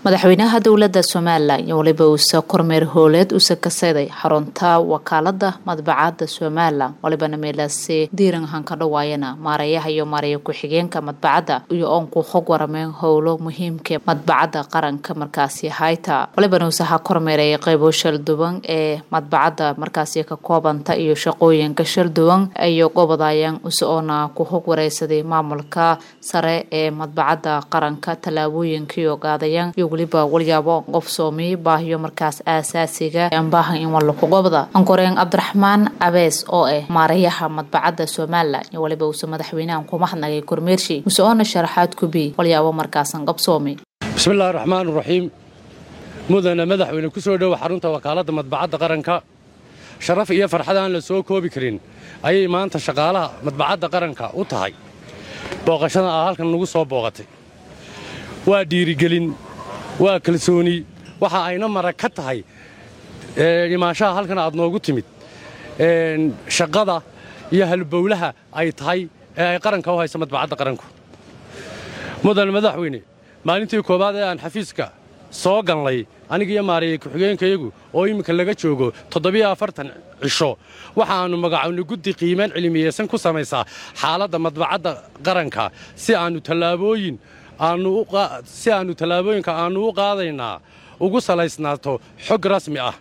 madaxweynaha dowlada somalilan iyo waliba uuse kormeer hooleed uuse kaseeday xarunta wakaalada madbacada somalilan walibana meelaase diiran hanka dhawaayana maareeyaha iyo maareeya ku-xigeenka madbacadda iyo oonku hog warameen howlo muhiimka madbacadda qaranka markaasi hayta walibana uuse ha kormeeray qeybo shalduwan ee madbacadda markaasi ka koobanta iyo shaqooyinka shalduwan iyo gobodayaan use oona ku hog wareysaday maamulka sare ee madbacadda qaranka tallaabooyinkii ogaadayaan iyo weliba walyaabo qof soomiy baahiyo markaas aasaasiga anbaahan in walaku gobda ankoreen cabdiraxmaan cabees oo ah maareeyaha madbacadda somalilan iyo waliba uuse madaxweynahan ku mahadnagay kormeershi muse oona sharaxaad kubi walyaabo markaasan qabsoomi bismillahi raxmaan raxiim mudane madaxweyne ku soo dhowa xarunta wakaaladda madbacadda qaranka sharaf iyo farxad aan la soo koobi karin ayay maanta shaqaalaha madbacadda qaranka u tahay booqashada aa halkan nagu soo booqatay waa dhiirigelin waa kalsooni waxa ayna marag ka tahay imaanshaha halkan aad noogu timid shaqada iyo halbowlaha ay tahay ee ay qaranka u hayso madbacadda qaranku mudane madaxweyne maalintii koowaad ee aan xafiiska soo ganlay aniga iyo maareeyey ku-xigeenkayagu oo iminka laga joogo toddobiyo afartan cisho waxaannu magacownay guddi qiimaan cilmiyeysan ku samaysaa xaaladda madbacadda qaranka si aannu tallaabooyin si aannu tallaabooyinka aannu u qaadaynaa ugu salaysnaato xog rasmi ah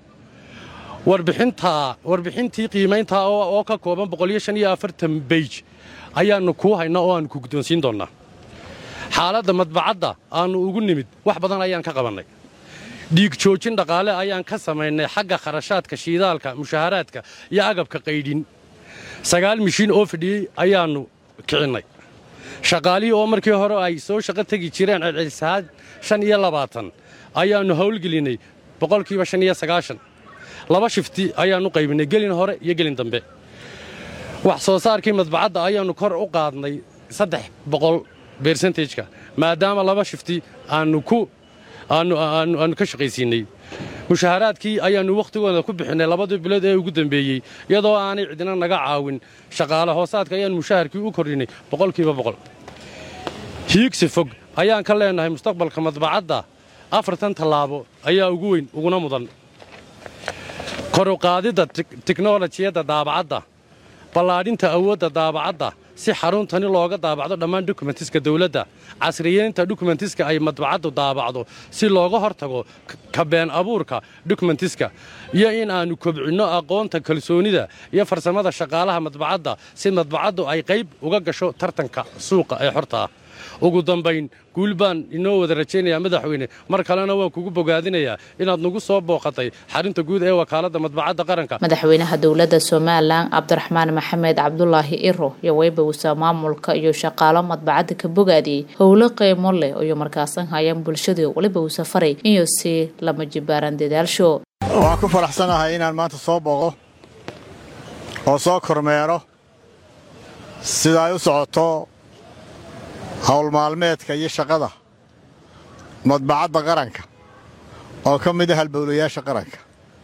warbixintii qiimayntaa oo ka kooban beyj ayaannu kuu haynaa oo aannu ku guddoonsiin doonnaa xaaladda madbacadda aannu ugu nimid wax badan ayaan ka qabannay dhiig joojin dhaqaale ayaan ka samaynay xagga kharashaadka shiidaalka mushaharaadka iyo agabka qaydhin sagaal mishiin oo fadhiyey ayaannu kicinnay shaqaalihii oo markii hore ay soo shaqo tegi jireen celcelisahaan shan iyo labaatan ayaannu howlgelinnay boqolkiiba shan iyo sagaashan laba shifti ayaannu qaybinnay gelin hore iyo gelin dambe wax soo saarkii madbacadda ayaannu kor u qaadnay saddex boqol bersentejka maadaama laba shifti aannu ku aannu ka shaqaysiinnay mushaharaadkii ayaannu wakhtigooda ku bixinnay labadii bilood ee ugu dambeeyey iyadoo aanay cidina naga caawin shaqaale hoosaadka ayaannu mushaharkii u kordhinnay boqolkiiba boqol hiigsi fog ayaan ka leennahay mustaqbalka madbacadda afartan tallaabo ayaa ugu weyn uguna mudan koruqaadidda tiknolojiyadda daabacadda ballaadhinta awoodda daabacadda si xaruntani looga daabacdo dhammaan dokumentiska dawladda casriyeynta dokumentiska ay madbacaddu daabacdo si looga hortago kabeen abuurka dokumentiska iyo in aannu kobcinno aqoonta kalsoonida iyo farsamada shaqaalaha madbacadda si madbacaddu ay qayb uga gasho tartanka suuqa ee xorta ah ugu dambayn guul baan inoo wada rajaynayaa madaxweyne mar kalena waan kugu bogaadinayaa inaad nagu soo booqatay xarinta guud ee wakaaladda madbacadda qaranka madaxweynaha dowladda somalilan cabdiraxmaan maxamed cabdulaahi iro iyo weybawsa maamulka iyo shaqaalo madbacadda ka bogaadiyey howlo qiimo leh iyo markaasan hayaan bulshadu weliba uu safaray inuu si lama jibaaran dadaalsho waan ku faraxsanahay inaan maanta soo booqo oo soo kormeero sida ay u socoto howl maalmeedka iyo shaqada madbacadda qaranka oo ka mid ah halbowlayaasha qaranka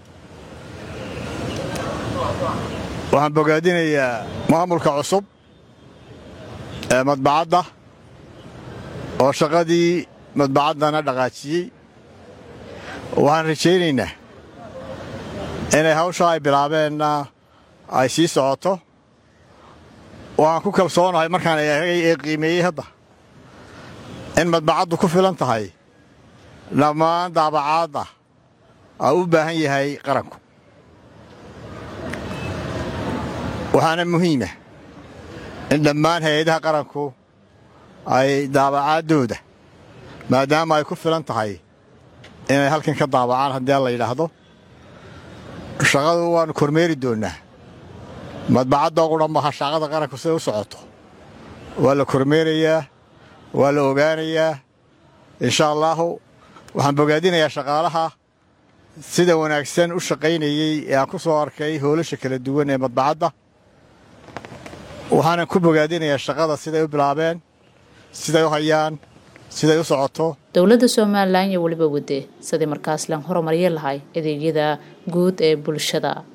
waxaan bogaadinayaa maamulka cusub ee madbacadda oo shaqadii madbacaddana dhaqaajiyey waxaan rajaynaynaa inay hawshaa ay bilaabeenna ay sii socoto waxaan ku kalsoonahay markaan eegay ee qiimeeyey hadda in madbacaddu ku filan tahay dhammaan daabacaadda aa u baahan yahay qaranku waxaana muhiima in dhammaan hay-adaha qaranku ay daabacaaddooda maadaama ay ku filan tahay inay halkan ka daabacaan haddii la yidhaahdo shaqadu waannu kormeeri doonnaa madbacadda qudha maha shaqada qaranku siday u socoto waa la kormeerayaa waa la ogaanayaa insha allaahu waxaan bogaadinayaa shaqaalaha sida wanaagsan u shaqaynayey ee aan ku soo arkay hoolasha kala duwan ee madbacadda waxaanan ku bogaadinayaa shaqada siday u bilaabeen siday u hayaan siday u socoto dowladda somalilan iyo weliba wade sidii markaas lan horumaryi lahay adeegyada guud ee bulshada